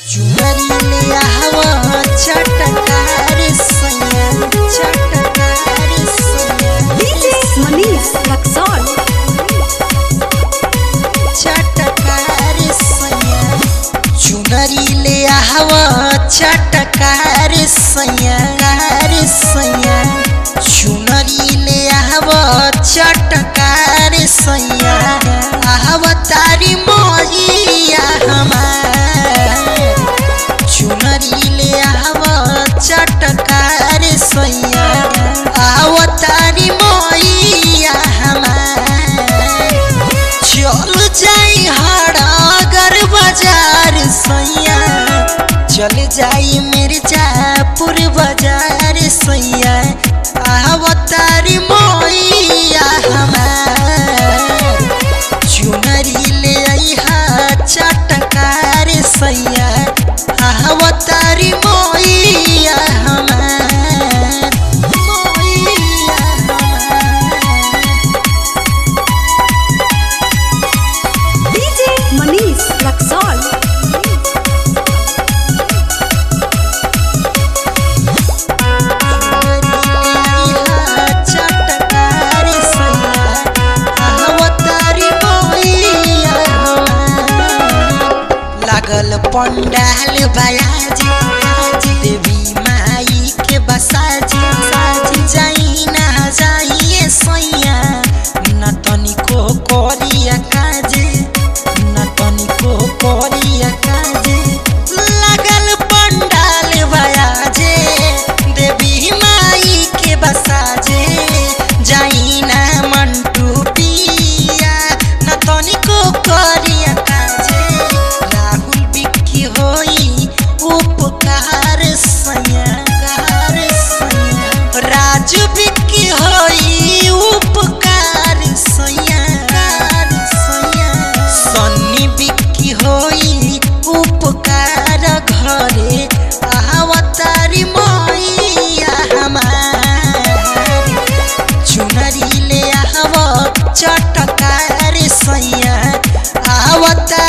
चुनरी ले आवा चटकार सैया चटकार सैया DJ Manish Luxor. चटकार सैया चुनरी ले आवा चटकार सैया कार सैया चुनरी ले आवा चटकार सैया आवा तारी मोरिया हमार चुनरी ले आवा चटकार सैया आवा तारी मोरिया हमार चल जाई हड़ागर बाजार सैया चल जाई मिर्जापुर बाजार सैया आवतारी मोइया हमार चुनरी ले आईहा चटकार सैया आवतारी मोइया हमार मोइया हमार DJ Manish Luxor. चटकार लागल पंडाल बयाजी देवी माई के बसाजी साजी जाई ना जाइए सैया न तनिको करिया काजे न तनिको करिया काजे लागल पंडाल बयाजे देवी माई के बसाजे जाई ना मंटू पिया न तनिको करिया काजे राहुल बिक्की होई उपकार सैया कार सैया राजू बिक्की होई उपकार सैया कार सैया सन्नी बिक्की होई उपकार घरे आवतारी मैया हमार चुनरी ले आव चटकार सैया आवता